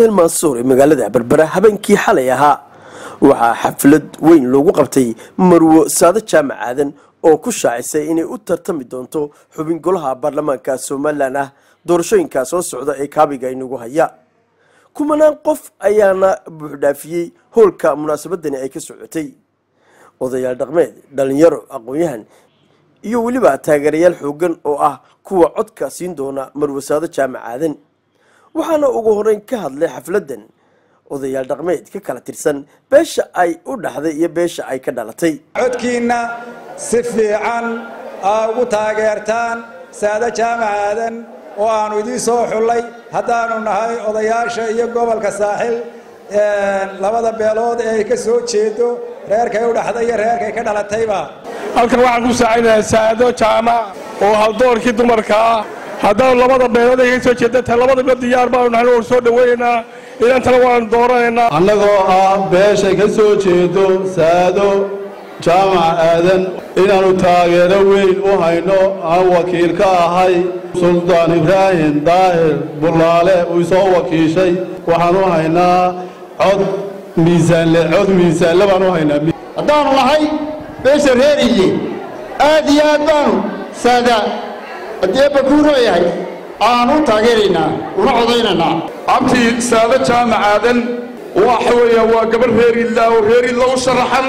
hotel mansuur ee magaalada berbera habeenkii xalay ahaa waxaa xaflad weyn loogu qabtay marwo saado jaamac aadan oo ku shaacisay inay u tartami doonto xubin golaha baarlamaanka somalilan ah doorashooyinka soo socda ee kaabiga inagu haya kumanaan qof ayaana buuxdhaafiyey howlka munaasabadani ay ka socotay odayaal dhaqmeed dhalinyaro aqoon-yahan iyo weliba taageerayaal xoogan oo ah kuwa codka siin doona marwasaado jaamac aadan waxaana ugu horeyn ka hadlay xafladan odayaal dhaqmeed ka kala tirsan beesha ay u dhaxday iyo beesha ay ka dhalatay codkiinna si fiican aa ugu taageertaan saado jaamac aadan oo aanu idiin soo xullay haddaanu nahay odayaasha iyo gobolka saaxil labada beelood ee ay ka soo jeedo reerkay u dhaxday iyo reerkay ka dhalatayba halkan waxaan ku saacinayaa saado jaamac oo haldoorkii dumarka ah haddaanu labada beelood ay ka soo jeeda tahay labadaba diyaar baanu nahay waan soo dhawaynaynaa inantana waanu dooranaynaa annagoo ah beeshay ka soo jeedo saado jaamac aadan inaannu taageero weyn u hayno aan wakiil ka ahay suldaan ibraahim daahir bullaale uu soo wakiishay waxaan u haynaa cod miisaanle cod miisaanle baan u haynaa haddaanu nahay beesha reer iye aad iyo aad baanu saada haddii eebba kuu leeyahay aanu taageeraynaa una codaynaynaa abtii saado jaamac aadan waxa weeyaan waa gabarh reer idla oo reer idla u sharaxan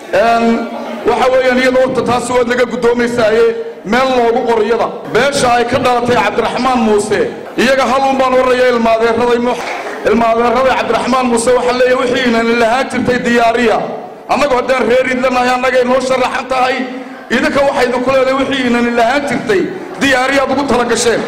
waxa weeyaan iyada horta taasi waad laga guddoomaysaaye meel loogu qoriyada beesha ay ka dhalatay cabdiraxmaan muuse iyaga haluun baan warraya ilmaadeeraday ilmaadeeraday cabdiraxmaan muuse waxaa leeyahay wixiinani lahaan jirtay diyaariya annagu haddaan reer idlanahay annagay noo sharaxan tahay idinka waxaynu ku leedahay wixiinani lahaan jirtay diyaariyaad ugu tala gasheen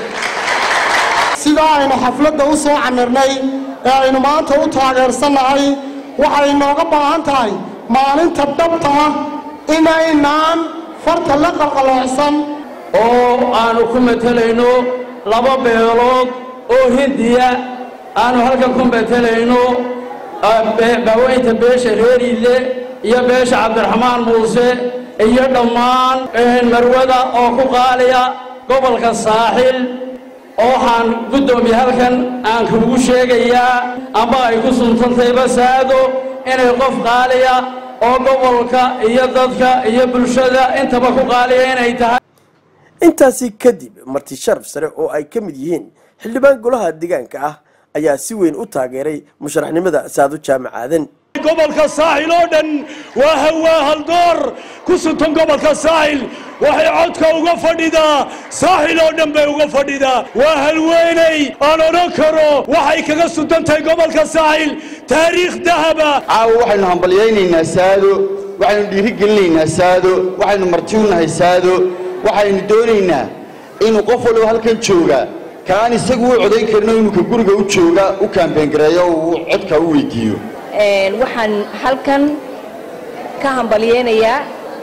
sidaa aynu xafladda u soo camirnay ee aynu maanta u taageersannahay waxay nooga baahan tahay maalinta dhabta ah inaynaan farta la qalqaloocsan oo aanu ku matelayno laba beelood oo hindiya aanu halkan ku matelayno baaweynta beesha reeriile iyo beesha cabdiraxmaan muuse iyo dhammaan marwada oo ku qaaliya gobolka saaxil waxaan guddoomiye halkan aan kuugu sheegayaa amba ay ku suntantayba saado inay qof qaaliya oo gobolka iyo dadka iyo bulshada intaba ku qaaliya inay tahay intaasi kadib marti sharaf sare oo ay ka mid yihiin xildhibaan golaha deegaanka ah ayaa si weyn u taageeray musharaxnimada saado jaamac aadan gobolka saaxil oo dhan waa hawaa haldoor ku suntan gobolka saaxil waxay codka uga fadhidaa saaxil oo dhan bay uga fadhidaa waa halweynay aan odhan karo waxay kaga suntan tahay gobolka saaxil taariikh dahaba caawa waxaynu hambalyaynaynaa saado waxaynu dhiirigelinaynaa saado waxaynu marti u nahay saado waxaynu doonaynaa inuu qof walba halkan jooga kaan isagu u codayn karino inuu ka guriga u jooga u kaambeyngareeyo uu codka u weydiiyo waxaan halkan ka hambalyeynayaa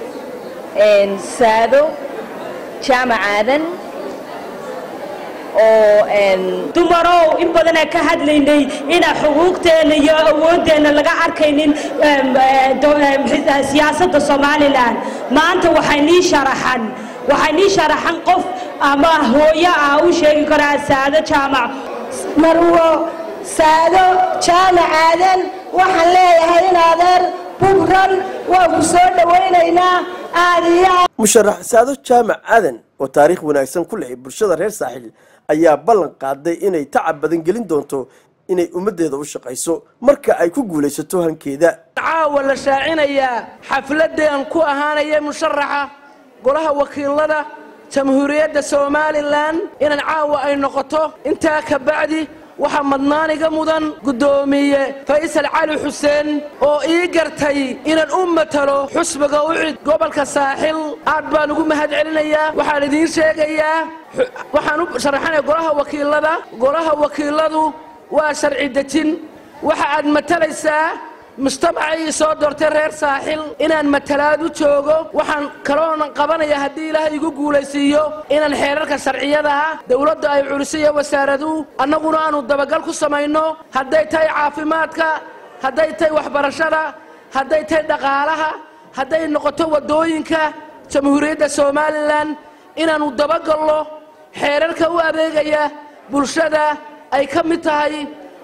saado jaamac aadan oo dumarow in badanaa ka hadlaynay inaa xuquuqteenna iyo awooddeenna laga arkaynin siyaasadda somalilan maanta waxay nii sharaxan waxay nii sharaxan qof ama hooyo ah u sheegi karaa saado jaamac marwo saado jaamac aadan waxaan leeyahay in adeer bugran waan ku soo dhowaynaynaa aad iyo musharax saado jaamac aadan oo taariikh wanaagsan ku leh bulshada reer saaxil ayaa ballan qaaday inay tacab badan gelin doonto inay ummaddeeda u shaqayso marka ay ku guulaysato hankeeda caawa la shaacinayaa xafladeen ku ahaanaya musharaxa golaha wakiilada jamhuuriyadda somalilan inaan caawa ay noqoto intaa ka bacdi waxaa madnaaniga mudan guddoomiye faysal cali xuseen oo ii gartay inaan u matalo xusbiga u cid gobolka saaxil aad baan ugu mahad celinayaa waxaan idiin sheegayaa waxaan u sharaxanaya golaha wakiilada golaha wakiiladu waa sharci dejin waxa aad matalaysaa mujtamacii soo doortay reer saaxil inaan matalaad u joogo waxaan kaloonan qabanaya haddii ilaahay igu guulaysiiyo inaan xeerarka sharciyada ah dowladda ay culisiyo wasaaraduhu annaguna aanu dabagal ku samayno hadday tahay caafimaadka hadday tahay waxbarashada hadday tahay dhaqaalaha hadday noqoto waddooyinka jamhuuriyadda somalilan inaannu dabagalno xeerarka u adeegaya bulshada ay ka mid tahay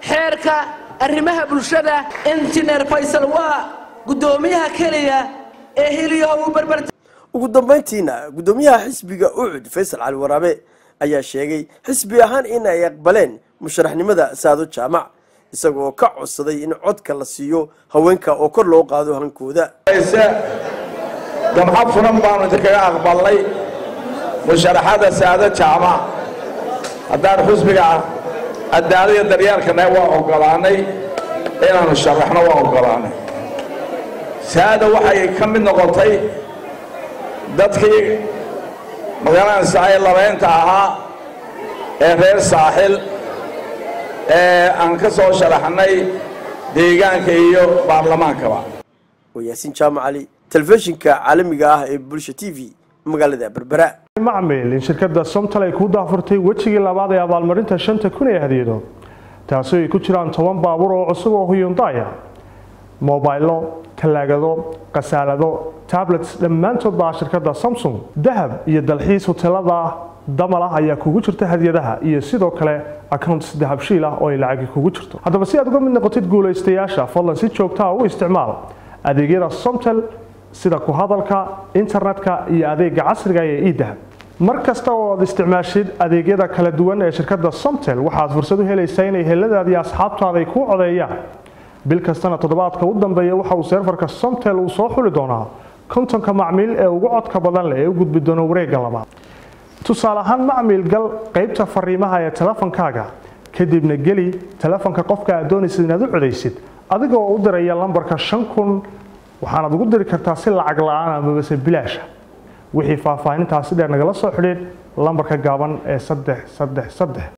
xeerka arrimaha bulshada injineer faysal waa guddoomiyaha keliya ee hiliyo uu barbar ugu dambayntiina guddoomiyaha xisbiga ucud faysal cali waraabe ayaa sheegay xisbi ahaan in ay aqbaleen musharaxnimada saado jaamac isagoo ka codsaday in codka la siiyo haweenka oo kor loo qaado hankooda damco furan baanu idinkaga aqbalnay musharaxada saado jaamac haddaan xusbiga cadaaladiyo daryeelkana waa oggolaanay inaanu sharaxno waa oggolaanay saada waxay ka mid noqotay dadkii magaranaysa ee labaynta ahaa ee reer saaxil ee aan ka soo sharaxnay deegaanka iyo baarlamaankaba waa yaasiin jaamac cali telefishinka caalamiga ah ee bulsha t v magaalada berbera macmil in shirkadda somtal ay kuu daafurtay wejigii labaad ee abaalmarinta shanta kun ee hadiyado taasi ay ku jiraan toban baabuur oo cusub oo huyundaya mobaylo talaagado khasaalado tablets dhammaantood baa shirkadda samsung dahab iyo dalxiis hoteelada damal ah ayaa kugu jirta hadiyadaha iyo sidoo kale accounts dahabshiil ah oo ay lacagi kugu jirto haddaba si aad uga mid noqotid guulaystayaasha fadlan si joogtaa u isticmaal adeegyada somtel sida ku hadalka internetka iyo adeega casriga ee idahab mar kasta oo aad isticmaashid adeegyada kala duwan ee shirkadda somtel waxaad fursad u helaysaa inay heladaada iyo asxaabtaada ay kuu codeeyaan bil kastana toddobaadka u dambeeya waxa uu seerfarka somtel uu soo xuli doonaa kontonka macmiil ee ugu codka badan leh ee u gudbi doona wareegga labaad tusaale ahaan macmiil gal qaybta fariimaha ee telefonkaaga kadibna geli telefonka qofka aad doonaysid inaad u codaysid adigoo u diraya lambarka shan kun waxaanaad ugu diri kartaa si lacag la-aan amabase bilaasha wixii faahfaahintaasi dheer nagala soo xidhiid lambarka gaaban ee saddex saddex saddex